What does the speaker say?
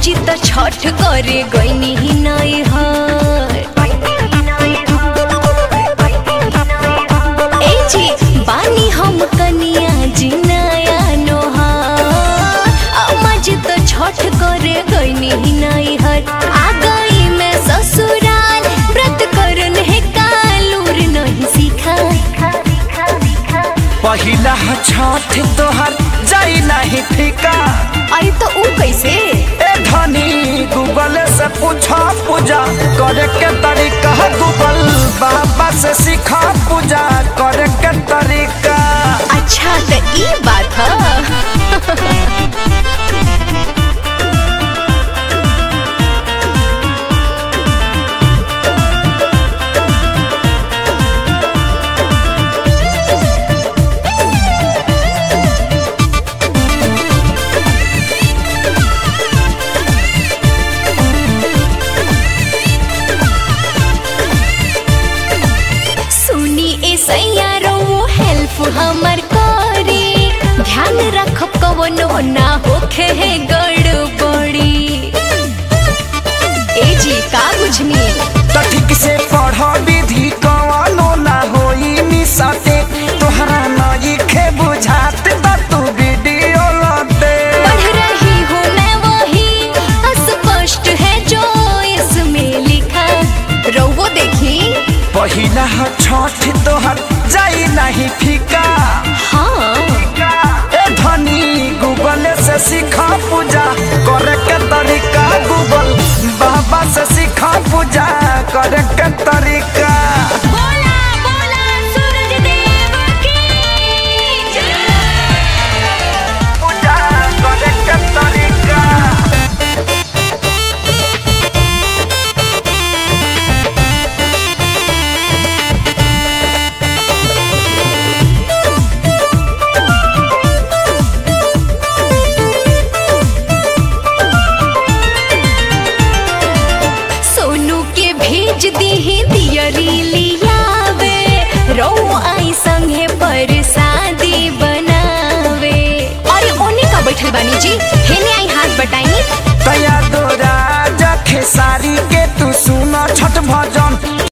जी त छठ करे गईनी ही नहीं हर ए जी बानी हम कनिया जी नया नोहार अम्मा जी त छठ करे गईनी ही नहीं हर आ गई मैं ससुराल व्रत करन है कालूर नहीं सीखा पहिला छठ तोहर जाई नहीं फीका अरे तो ऊ कैसे ए धनी गूगल से पूछा पूजा करे के तरीका गूगल बाबा से सीखा पूजा करे के तरीका अच्छा त ई बात ह सुनी ए सैयारो हेल्प हमर करे ध्यान रख कवनो ना होखे है गड़बड़ी ए जी का बुझनी तो ठीक से पढ़ विधि कवनो ना होई मिसते तोहरा नई खे बुझात त तू वीडियो लते पढ़ रही हूँ मैं वही अस्पष्ट है जो इसमें लिखा रोवो देखी पहिला छठ तोहर जाई नहीं फीका हाँ ए धनी गूगल से सीखा पूजा करे के तरीका गूगल बाबा से सीखा पूजा करे के तरीका बोला बोला सूरज देव की पूजा करे के तरीका सोनू के भेज दी दियरी लियावे रो आई संगे पर शादी बनावे अरे ओने का बैठल बानी जी हेने आई